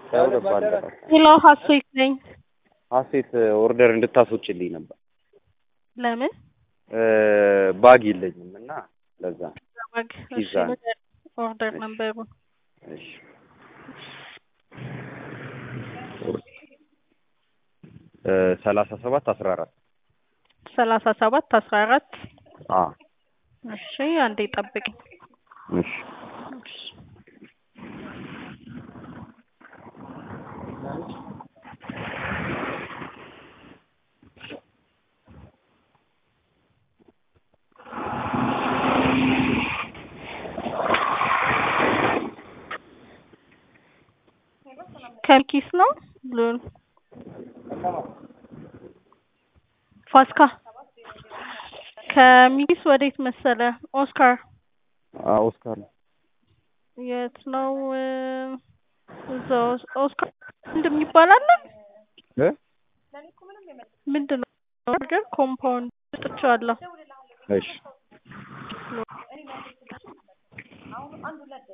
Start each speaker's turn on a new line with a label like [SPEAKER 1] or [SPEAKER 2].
[SPEAKER 1] ከሁለት ባለፈ
[SPEAKER 2] ሄሎ ሀሴት ነኝ።
[SPEAKER 1] ሀሴት ኦርደር እንድታስወጭልኝ ነበር።
[SPEAKER 2] ለምን?
[SPEAKER 1] ባግ የለኝም እና ለዛ
[SPEAKER 2] ባግ
[SPEAKER 1] ፒዛ ነው።
[SPEAKER 2] ኦርደር ነበሩ
[SPEAKER 1] እሺ ሰላሳ ሰባት አስራ አራት
[SPEAKER 2] ሰላሳ ሰባት አስራ አራት
[SPEAKER 1] አ
[SPEAKER 2] እሺ አንዴ ጠብቅኝ።
[SPEAKER 1] እሺ
[SPEAKER 2] ከኪስ ነው ብሉን ፋሲካ ከሚኪስ ወዴት መሰለ? ኦስካር
[SPEAKER 1] አ ኦስካር ነው።
[SPEAKER 2] የት ነው? እዛው ኦስካር ምንድን ይባላል?
[SPEAKER 1] እ
[SPEAKER 2] ምንድን ነው? በርገር ኮምፓውንድ ጥቻለሁ።
[SPEAKER 1] እሺ